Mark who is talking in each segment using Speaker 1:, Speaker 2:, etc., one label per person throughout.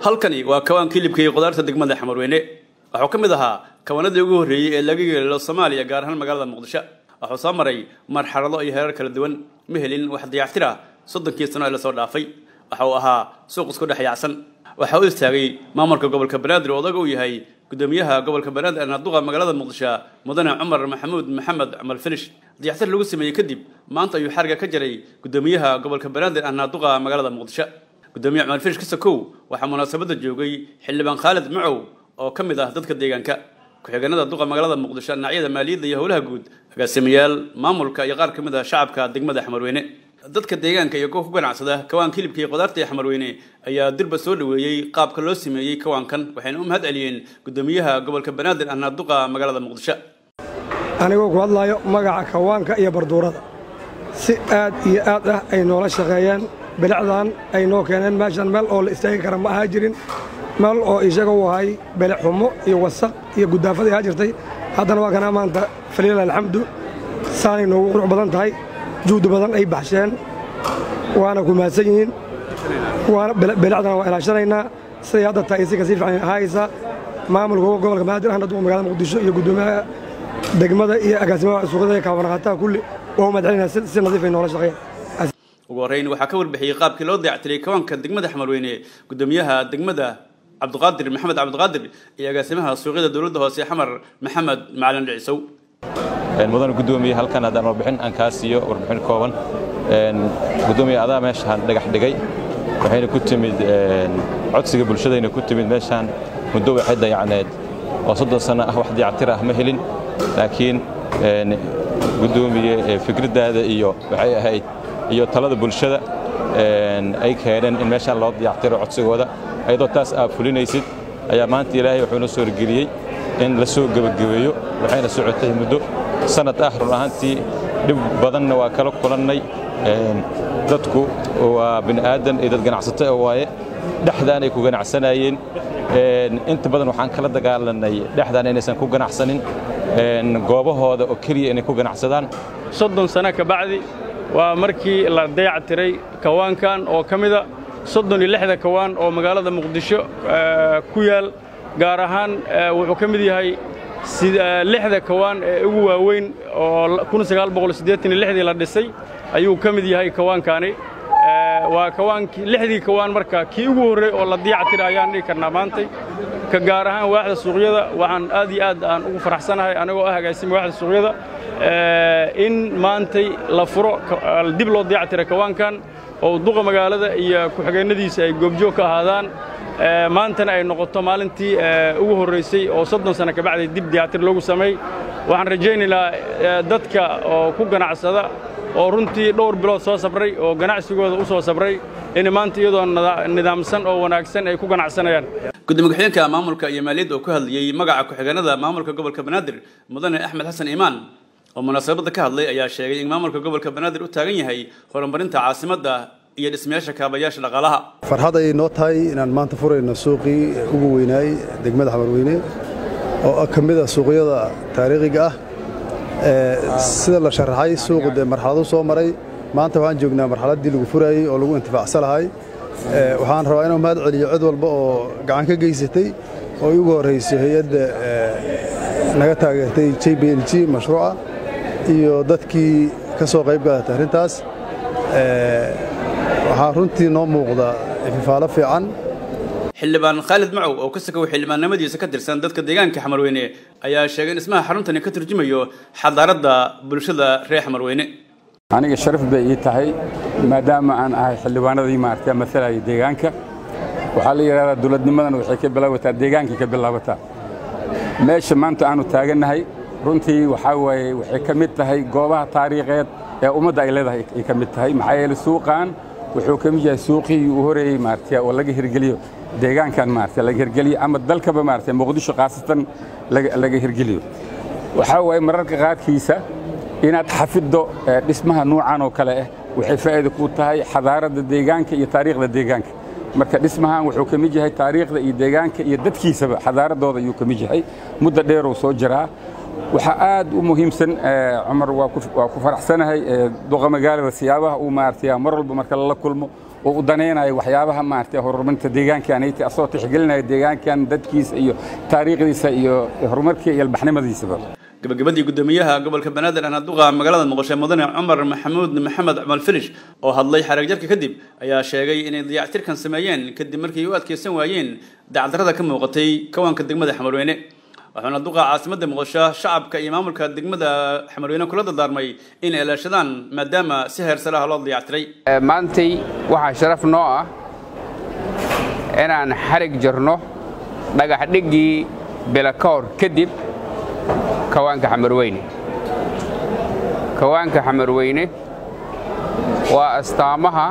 Speaker 1: halkani waa kawaan kilibka iyo qudaarta degmada xamarweyne wuxuu ka mid ahaa kawanadii ugu horreeyey ee laga yeelo soomaaliya gaar ahaan magaalada muqdisho wuxuu soo maray marxalado iyo heerar kala duwan ma helin wax dayactir ah soddonkii sano ee lasoo dhaafay waxa uu ahaa suuq isku dhex yaacsan waxaa u istaagay maamulka gobolka banaadir oo odaga uu yahay gudoomiyaha gobolka banaadir ee naaduqa magaalada muqdisho mudane cumar maxamuud maxamed cumar finish dayactir lagu sameeyey kadib maanta ayuu xariga ka jaray gudoomiyaha gobolka banaadir ee naaduqa magaalada muqdisho gudoomiye cumar finish kasakow waxaa munaasabadda joogay xildhibaan khaalid macow oo ka mid ah dadka deegaanka ku-xigeenada duqa magaalada muqdisho dhinacyada maaliyadda iyo howlaha guud agaasimayaal maamulka iyo qaar ka mid ah shacabka degmada xamarweyne dadka deegaanka iyo kuwa ku ganacsada kawaanka hilibka iyo qudaarta ee xamarweyne ayaa dirba soo dhoweeyey qaabka loo sameeyey kawaankan waxayna u mahad celiyeen gudoomiyaha gobolka banaadir ahna duqa magaalada muqdisho
Speaker 2: anigoo ku hadlaayo magaca kawaanka iyo barduurada si aad iyo aad ah ay noola shaqeeyeen bilicdan ay noo keeneen meeshan meel oo la istaagi kara ma ahaa jirin meel oo isaga u ahay bilic xumo iyo wasaq iyo guddaafad ahaa jirtay haddana waa kanaa maanta faliila alxamdu saanay noogu qurux badan tahay juhdi badan ay baxsheen waana ku mahadsan yihiin waana bilicdana waa ilaashanaynaa siday hadda tahay si kasii fiican ahaysa maamulka gobolka banaadir ahna duqa magaalada muqdisho iyo guddoomiyaha degmada iyo agaasimaha suuqyada iyo kaabanaqaataha kulli waa u mahad celinaa si nadiif ay noola shaqeeyaan
Speaker 1: ugu horreyn waxaa ka warbixiyey qaabkii loo dayactiray kawaanka degmada xamarweyne gudoomiyaha degmada cabdiqaadir maxamed cabdiqaadir iyo agaasimaha suuqyada dowladda hoose xamar maxamed macalin dhicisow
Speaker 3: mudan gudoomiye halkan haddaan warbixin aan kaa siiyo warbixin kooban gudoomiye adaa meeshaan dhagax dhigay waxayna ku timid codsiga bulshadayna ku timid meeshaan muddo waxay dayacneed oo soddon sanno ah wax dayactir ah ma helin laakiin gudoomiye fikraddaada iyo waxay ahayd iyo talada bulshada ay keeneen in meeshaan loo dayactiro codsigooda ayadoo taas aad fulinaysid ayaa maanta ilaahay wuxuu noo soo horgeliyey in la soo gebagabeeyo waxayna socotay muddo sanad ah run ahaantii dhib badanna waa kala kulannay dadku waa bini aadan iyo dad ganacsato oo waaye dhexdaanay ku ganacsanayeen inta badan waxaan kala dagaalanay dhexdaan inaysan ku ganacsanin goobahooda oo keliya inay ku ganacsadaan
Speaker 4: soddon sano ka bacdi waa markii la dayactiray kawaankan oo ka mida soddon iyo lixda kawaan oo magaalada muqdisho ku yaal gaar ahaan wuxuu ka mid yahay lixda kawaan ee ugu waaweyn oo dii la dhisay ayuu ka mid yahay kawaankaani waa kawaankii lixdii kawaan marka kii ugu horrey oo la dayactiray ayaan dhihi karnaa maantay ka gaar ahaan waaxda suuqyada waxaan aad iyo aad aan ugu faraxsanahay anigoo ah agaasima waaxda suuqyada in maantay la furo dib loo dayactiray kawaankan oo duqa magaalada iyo ku-xigeennadiisa ay goobjoog ka ahaadaan maantana ay noqoto maalintii ugu horraysay oo soddon sanno ka bacday dib dayactir loogu sameey waxaan rajaynaynaa dadka oo ku ganacsada oo runtii dhowr bilood soo sabray oo ganacsigooda u soo sabray in maanta iyadoo nidaamsan oo wanaagsan ay ku ganacsanayaan
Speaker 1: gudoomiye ku-xigeenka maamulka iyo maaliyadda oo ku hadlayey magaca ku-xigeenada maamulka gobolka banaadir mudane axmed xasan iimaan oo munaasabadda ka hadlay ayaa sheegay in maamulka gobolka banaadir u taagan yahay horumarinta caasimadda iyo dhismayaasha kaabayaasha dhaqaalaha
Speaker 5: farxad ayay noo tahay inaan maanta furayno suuqii ugu weynaay degmada xamarweyne oo ka mid a suuqyada taariikhiga ah sida la sharaxay suuqu dee marxaladu soo maray maanta waxaan joognaa marxaladdii lagu furayey oo lagu intifaacsan lahay waxaan rabaa inaan mahad celiyo cid walba oo gacan ka geysatay oo ugu horrayso hay-adda naga taageertay j b l g mashruuca iyo dadkii ka soo qayb galatay arrintaas waxaa runtii noo muuqda ififaalo fiican
Speaker 1: xildhibaan khaalid macow oo ka sakow xildhibaannimadiisa ka tirsan dadka deegaanka xamarweyne ayaa sheegay in dhismaha xaruntani ka turjumayo xadaaradda bulshada reer xamarweyne
Speaker 6: aniga sharaf bay ii tahay maadaama aan ahay xildhibaanadii maaragtay masalaya deegaanka waxaa la yidhahdaa dowladnimadan waxay ka bilaabataa deegaankay ka bilaabataa meesha maanta aanu taagannahay runtii waxaa waaye waxay ka mid tahay goobaha taariikheed ee ummadda ay leedahay ay ka mid tahay maxaa yeele suuqan wuxuu ka mid yahay suuqii uu horeeyey maaragtay oo laga hirgeliyo deegaankan maaragtay laga hirgeliyo ama dalkaba maaragtay muqdisho khaasatan laga hirgeliyo waxaa waaye mararka qaarkiisa inaad xafiddo dhismaha nuucan oo kale ah waxay faa'iido ku tahay xadaaradda deegaanka iyo taariikhda deegaanka marka dhismahan wuxuu ka mid yahay taariikhda iyo deegaanka iyo dadkiisaba xadaaradooda ayuu ka mid yahay muddo dheeruu soo jiraa waxaa aad u muhiimsan cumar waa ku faraxsanahay duqa magaalada siyaabaha uu maaragtay mar walba marka lala kulmo oo u danaynayo waxyaabaha maaragtay horumarinta deegaankan ay tahay asagoo tixgelinaya deegaankan dadkiisa iyo taariikhdiisa iyo horumarkii iyo albaxnimadiisaba
Speaker 1: gabagabadii guddoomiyaha gobolka banaadir ahna duqa magaalada muqdisho mudane cumar maxamuud maxamed cumal filish oo hadlay xarag jarka kadib ayaa sheegay inay dayactirkan sameeyeen kadib markii u adkeysan waayeen dacdarrada ka muuqatay kawaanka degmada xamarweyne waxaana duqa caasimadda muqdisho shacabka iyo maamulka degmada xamarweyne kula dardaarmay inay ilaashadaan maadaama si heersalaha loo dayactiray
Speaker 7: maantay waxaa sharaf noo ah inaan xarig jarno dhagax dhiggii bilakoor kadib kawaanka xamarweyne kawaanka xamarweyne waa astaamaha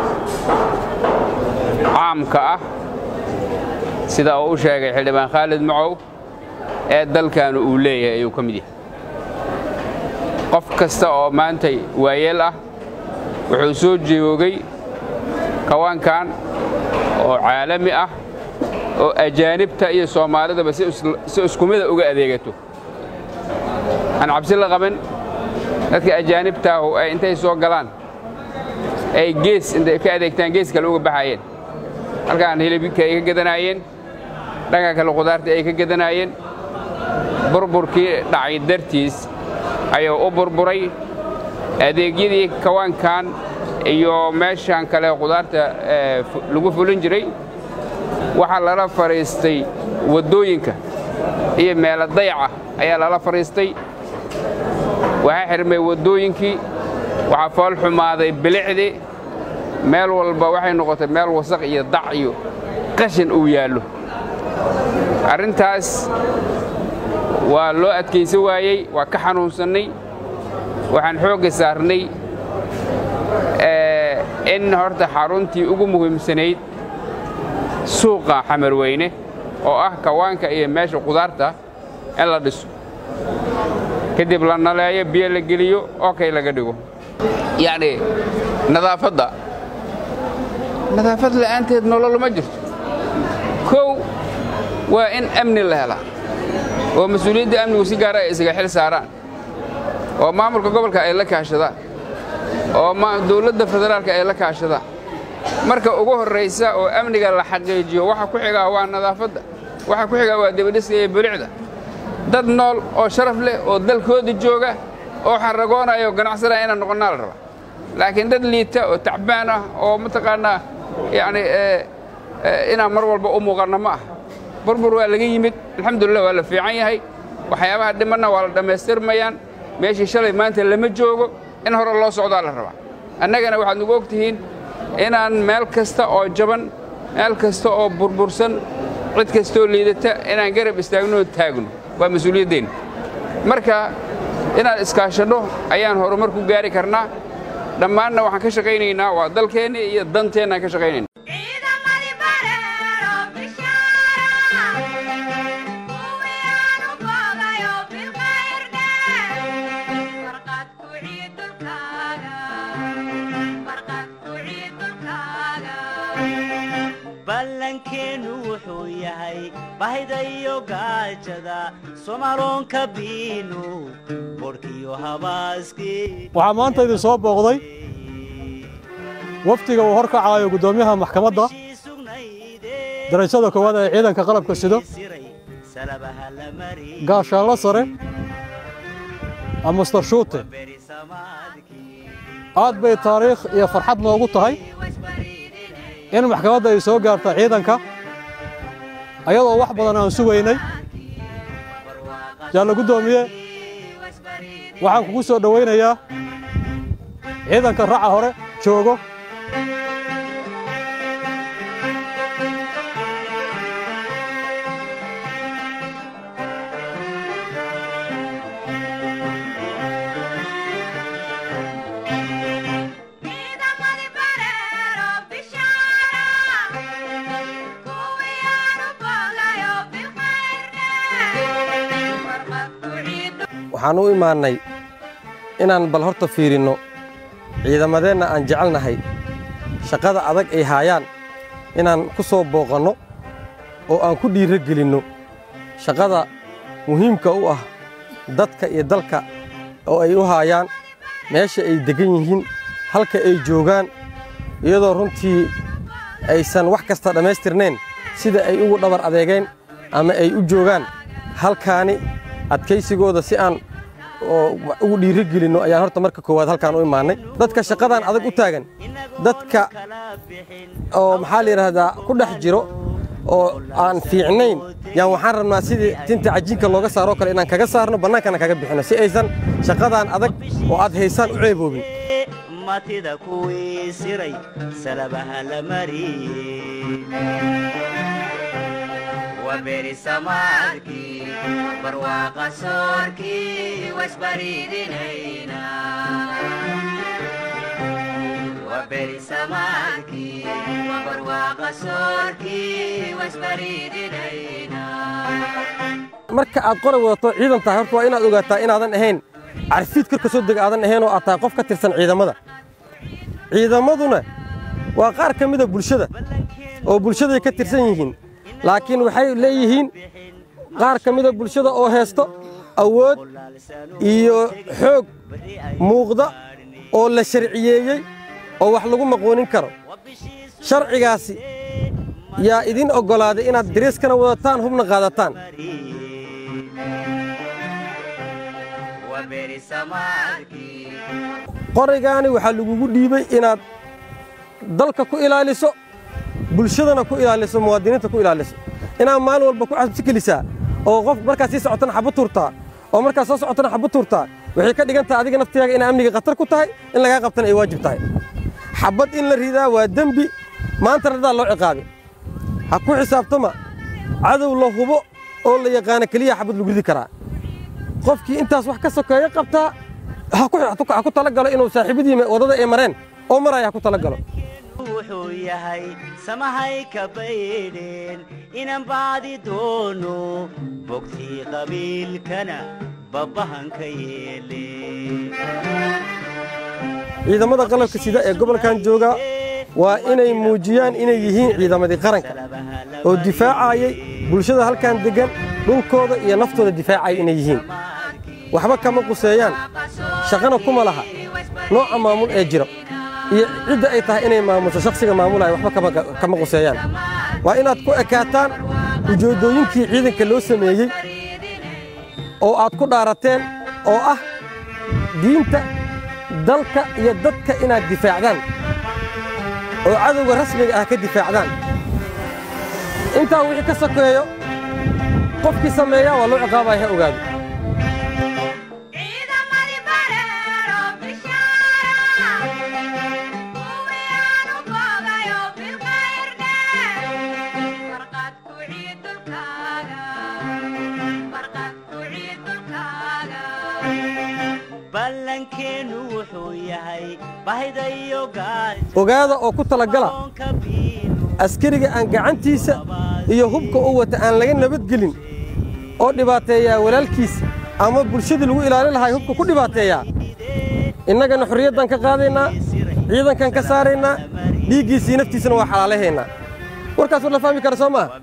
Speaker 7: caamka ah sida uu u sheegay xildhibaan khaalid macow ee dalkaanu uu leeyahay ayuu ka mid yahay qof kasta oo maantay waayeel ah wuxuu soo joogay kawaankan oo caalami ah oo ajaanibta iyo soomaalidaba si isku mida uga adeegato aan cabsi la qabin dadka ajaanibtaahu ay intay soo galaan ay gees intay ka adeegtaan gees kale uga baxaayeen halkaan hilibka ay ka gadanaayeen dhanka kale qudaarta ay ka gadanaayeen burburkii dhacay dartiis ayuu u burburay adeegyadii kawaankan iyo meeshan kale qudaarta lagu fulin jiray waxaa lala fadhiistay waddooyinka iyo meelo dayaca ayaa lala fadhiistay waxaa xirmay waddooyinkii waxaa fool xumaaday bilicdii meel walba waxay noqotay meel wasaq iyo dac iyo qashin uu yaallo arrintaas waa loo adkaysan waayey waa ka xanuunsannay waxaan xoogga saarnay in horta xaruntii ugu muhiimsanayd suuqa xamarweyne oo ah kawaanka iyo meesha qudaarta in la dhiso kadib la naleeyo biyo la geliyo oo kay laga dhigo yacni nadaafadda nadaafad la'aanteed nolol ma jirto kow waa in amni la helaa oo mas-uuliyadda amnigu si gaara ay isaga xil saaraan oo maamulka gobolka ay la kaashadaan oo dowladda federaalka ay la kaashadaan marka ugu horraysa oo amniga la xaqiijiyo waxa ku xigaa waa nadaafadda waxa ku xigaa waa debadhiska iyo bulicda dad nool oo sharaf leh oo dalkooda jooga oo xaragoonayo ganacsanaya inaan noqonnaa la rabaa laakiin dad liita oo tacbaan ah oo mataqaannaa yacni inaan mar walba u muuqanno ma ah burbur waa laga yimid alxamdulillah waa la fiican yahay waxyaabaha dhimanna waa la dhammaystirmayaan meeshii shalay maanta lama joogo in hore loo socdaa la rabaa annagana waxaad nagu og tihiin inaan meel kasta oo jaban meel kasta oo burbursan cid kastaoo liidata inaan garab istaagno oo taagno waa mas-uuliyaddeenna marka inaan iskaashanno ayaan horumar ku gaari karnaa dhammaanna waxaan ka shaqaynaynaa waa dalkeenna iyo danteennaan ka shaqaynayna
Speaker 8: ballankeennu wuxuu yahay bahida iyo gaajada somaaloonka biinu borkiyo habaaskii
Speaker 9: waxaa maanta idin soo booqday wafdiga uu hor kacaayo guddoomiyaha maxkamadda darajada koowaad ee ciidanka qalabka sido gaashaanlo sare amaster shuute aad bay taariikh iyo farxad noogu tahay in maxkamadda ay soo gaarta ciidanka ayadoo wax badan aan sugaynay jaallo guddoomiye waxaan kugu soo dhowaynayaa ciidanka raca hore joogo
Speaker 10: waxaan u imaannay inaan bal horta fiirinno ciidamadeenna aan jecelnahay shaqada adag ay haayaan inaan ku soo booqanno oo aan ku dhiirro gelinno shaqada muhiimka u ah dadka iyo dalka oo ay u haayaan meesha ay deggan yihiin halka ay joogaan iyadoo runtii aysan wax kasta dhammaystirnayn sida ay ugu dhabar adeegeen ama ay u joogaan halkaani adkaysigooda si aan ugu dhiiri gelinno ayaan horta marka koowaad halkaan u imaannay dadka shaqadan adag u taagan dadka oo maxaa la yidhaahdaa ku dhex jiro oo aan fiicnayn yaan waxaan rabnaa sidii tinta cajiinka looga saaroo kale inaan kaga saarno bannaankana kaga bixinno si aysan shaqadan adag oo aad haysaan u ceeboobin
Speaker 8: matida kuwii siray salabaha la mariyey waberi samaadkii barwaaqa soorkii wasbaridinayna waberi samaadkii barwaaqa soorkii wasbaridinayna
Speaker 10: marka aad qoray wadato ciidan tahay horta waa inaad ogaataa inaadan ahayn carfiid korka soo dega aadan ahayn oo aad tahay qof ka tirsan ciidamada ciidamaduna waa qaar ka mida bulshada oo bulshaday ka tirsan yihiin laakiin waxay leeyihiin qaar ka mida bulshada oo heesto awood iyo xoog muuqda oo la sharciyeeyey oo wax lagu maqoonin karo sharcigaasi yaa idin oggolaaday inaad dariiskana wadataan hubna qaadataan qoraygaani waxaa lagugu dhiibay inaad dalka ku ilaaliso bulshadana ku ilaaliso muwaadiniinta ku ilaaliso inaad maalin walba ku cabsi gelisaa oo qof markaad sii socotana xabad tuurtaa oo markaad soo socotana xabad tuurtaa waxay ka dhigan tahay adiga naftiyaaga inay amniga khatar ku tahay in lagaa qabtana ay waajib tahay xabad in la ridaa waa dembi maantana dadaa loo ciqaabi ha ku xisaabtama cadow la hubo oo la yaqaano keliya xabad lagu ridi karaa qofkii intaas wax ka sokeeyo qabtaa ha ku tala galo inuu saaxiibadii waddada ay mareen oo maraya ha ku tala galo
Speaker 8: wuxuu yahay samahay ka baydheen inan baadi doono bogtii qabiilkana babbahanka yeele
Speaker 10: ciidamada qalabka sida ee gobolkan jooga waa inay muujiyaan inay yihiin ciidamadii qaranka oo difaacayay bulshada halkan deggan dhulkooda iyo naftooda difaacaya inay yihiin waxba kama quseeyaan shaqana kuma laha nooca maamul ee jiro iyo cidda ay tahay inay maamusho shakhsiga maamulaya waxba kama quseeyaan waa inaad ku ekaataan ujeeddooyinkii ciidanka loo sameeyey oo aad ku dhaarateen oo ah diinta dalka iyo dadka inaad difaacdaan oo cadowga rasmiga ah ka difaacdaan intaa wixii ka sokeeyo qofkii sameeyaa waa loo ciqaabaya ha ogaado
Speaker 8: ballankeennu wuxuu yahay bahaydayo
Speaker 10: ogaada oo ku talagala askariga aan gacantiisa iyo hubka u wata aan laga nabadgelin oo dhibaateeyaa walaalkiisa ama bulshadii lagu ilaalin lahay hubka ku dhibaateeyaa innagana xorriyaddan ka qaadaynaa ciidankan ka saaraynaa dhiiggiisii naftiisana waa xalaalahaynaa warkaas war la fahmi kara soo maaha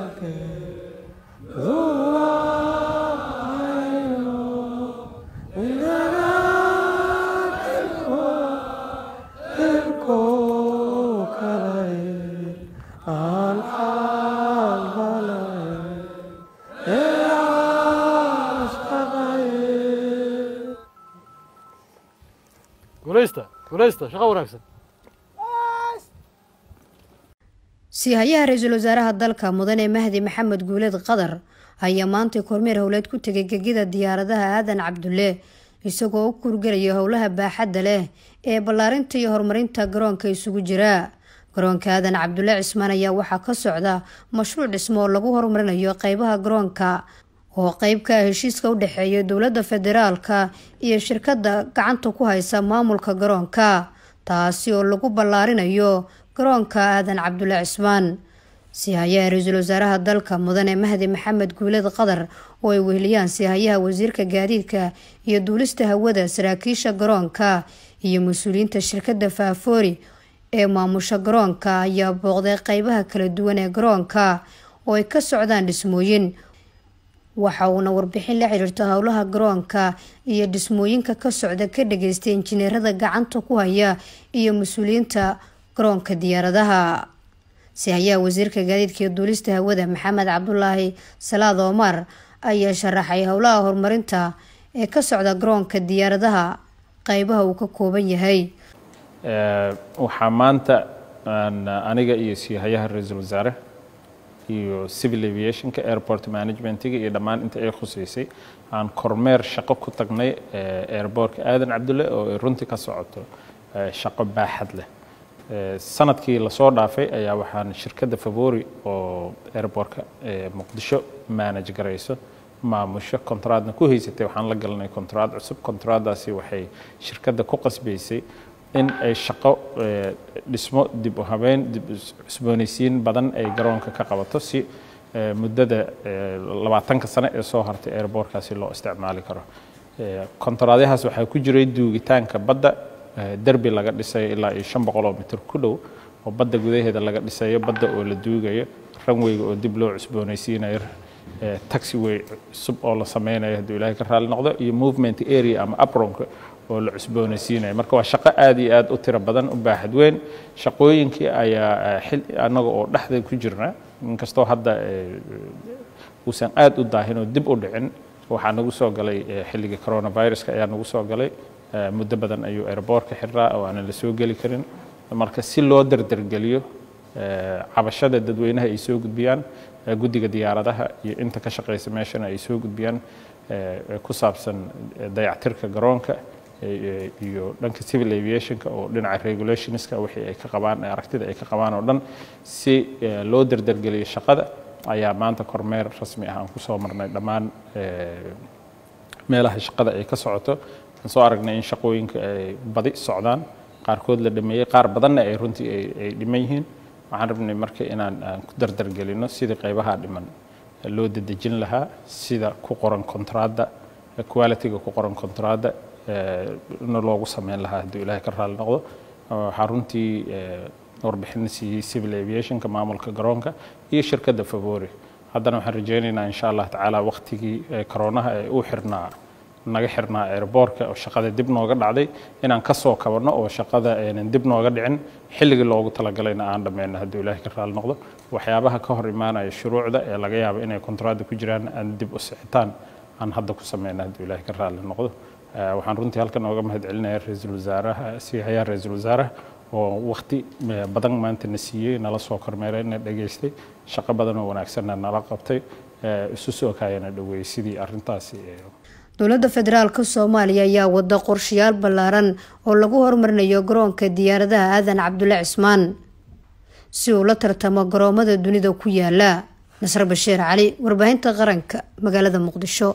Speaker 11: siihayaha ra-iisul wasaaraha dalka mudane mahdi maxamed guuleed qadar ayaa maantay kormeer howleed ku tegay gegida diyaaradaha aadan cabdulle isagoo u kurgelaya howlaha baaxadda leh ee ballaarinta iyo horumarinta garoonka isugu jira garoonka aadan cabdulle cismaan ayaa waxaa ka socda mashruuc dhismo oo lagu horumarinayo qeybaha garoonka oo qeyb ka ah heshiiska u dhexeeya dowladda federaalka iyo shirkadda gacanta ku haysa maamulka garoonka taasi oo lagu ballaarinayo garoonka aadan cabdulle cismaan siihayaha ra-iisul wasaaraha dalka mudane mahdi maxamed guuleed qadar oo ay weheliyaan siihayaha wasiirka gaadiidka iyo duulista hawada saraakiisha garoonka iyo mas-uuliyiinta shirkadda faafoori ee maamusha garoonka ayaa booqday qeybaha kala duwan ee garoonka oo ay ka socdaan dhismooyin waxa uuna warbixin la xiriirto howlaha garoonka iyo dhismooyinka ka socda ka dhageystay injineerada gacanta ku haya iyo mas-uuliyiinta garoonka diyaaradaha si hayaa wasiirka gaadiidka iyo duulista hawada maxamed cabdulaahi salaad omar ayaa sharaxay howlaha horumarinta ee ka socda garoonka diyaaradaha qeybaha uu ka kooban yahay
Speaker 12: waxaa maanta aniga iyo siihayaha ra-iisul wasaare iyo civil aviationka airport managementiga iyo dhammaan inta ay khuseysay aan kormeer shaqo ku tagnay airbortka aadan cabdulle oo ay runtii ka socoto shaqo baaxad leh sanadkii lasoo dhaafay ayaa waxaan shirkadda favori oo airbortka muqdisho manage garayso maamusho kontraadna ku haysatay waxaan la galanay kontraad cusub kontraaddaasi waxay shirkadda ku qasbaysay in ay shaqo dhismo dib u habeyn dib cusboonaysiin badan ay garoonka ka qabato si muddada labaatanka sane ee soo hartay airbortkaasi loo isticmaali karo kontraadyahaas waxaa ku jiray duugitaanka badda derbi laga dhisayo ilaa iyo shan boqol oo mitir ku dhow oo badda gudaheeda laga dhisayo badda oo la duugayo ranweyga oo dib loo cusboonaysiinayo taxiway cusub oo la sameynayo hadduu ilaahay ka raali noqdo iyo movement area ama apronka oo la cusboonaysiinayo marka waa shaqo aad iyo aad u tiro badan u baaxad weyn shaqooyinkii ayaa xil annaga oo dhexda ku jirna inkastoo hadda uusan aad u daahin oo dib u dhicin waxaa nagu soo galay xilligii coronaviruska ayaa nagu soo galay muddo badan ayuu airbortka xirraa oo aanan la soo geli karin marka si loo dardargeliyo cabashada dadweynaha ay soo gudbiyaan guddiga diyaaradaha iyo inta ka shaqaysa meeshana ay soo gudbiyaan ku saabsan dayactirka garoonka iyo dhanka civil aviationka oo dhinaca regulationska wixii ay ka qabaan aragtida ay ka qabaan oo dhan si loo dardargeliyo shaqada ayaa maanta kormeer rasmi ah aan ku soo marnay dhammaan meelaha shaqada ay ka socoto aan soo aragnay in shaqooyinka ay badi socdaan qaarkood la dhameeyey qaar badanna ay runtii ay dhiman yihiin waxaan rabnay marka inaan aan ku dardargelino sidii qaybaha dhiman loo dedejin lahaa sida ku qoran kontraadda qualityga ku qoran kontraadda na loogu sameyn lahaa hadduu ilaahay ka raali noqdo waxaa runtii warbixin siiyey civil aviationka maamulka garoonka iyo shirkadda favori haddana waxaan rajaynaynaa insha allah tacaala waqtigii koronaha ee uu xirnaa naga xirnaa airbortka oo shaqada dib nooga dhacday inaan ka soo kabanno oo shaqada aynan dib nooga dhicin xilligii loogu talagalayna aan dhammayno hadduu ilaahay ka raali noqdo waxyaabaha ka hor imaanaya shuruucda ee laga yaabo inay kontraadda ku jiraan aan dib u sixitaan aan hadda ku sameyno hadduu ilaahay ka raali noqdo waxaan runtii halkan ooga mahad celinaya ra-iisul wasaaraha siihayaa ra-iisul wasaaraha oo waqti badan maanta na siiyey nala soo kormeeray na dhageystay shaqo badan oo wanaagsanna nala qabtay isu soo kaayana dhaweeyey sidii arrintaasi
Speaker 11: dowladda federaalka soomaaliya ayaa wada qorshayaal ballaaran oo lagu horumarinayo garoonka diyaaradaha aadan cabdulle cismaan si uu la tartamo garoomada dunida ku yaala nasr bashiir cali warbaahinta qaranka magaalada muqdisho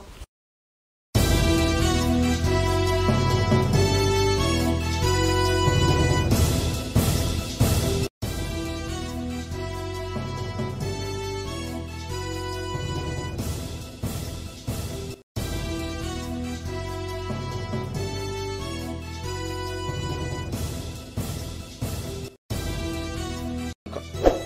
Speaker 13: Go.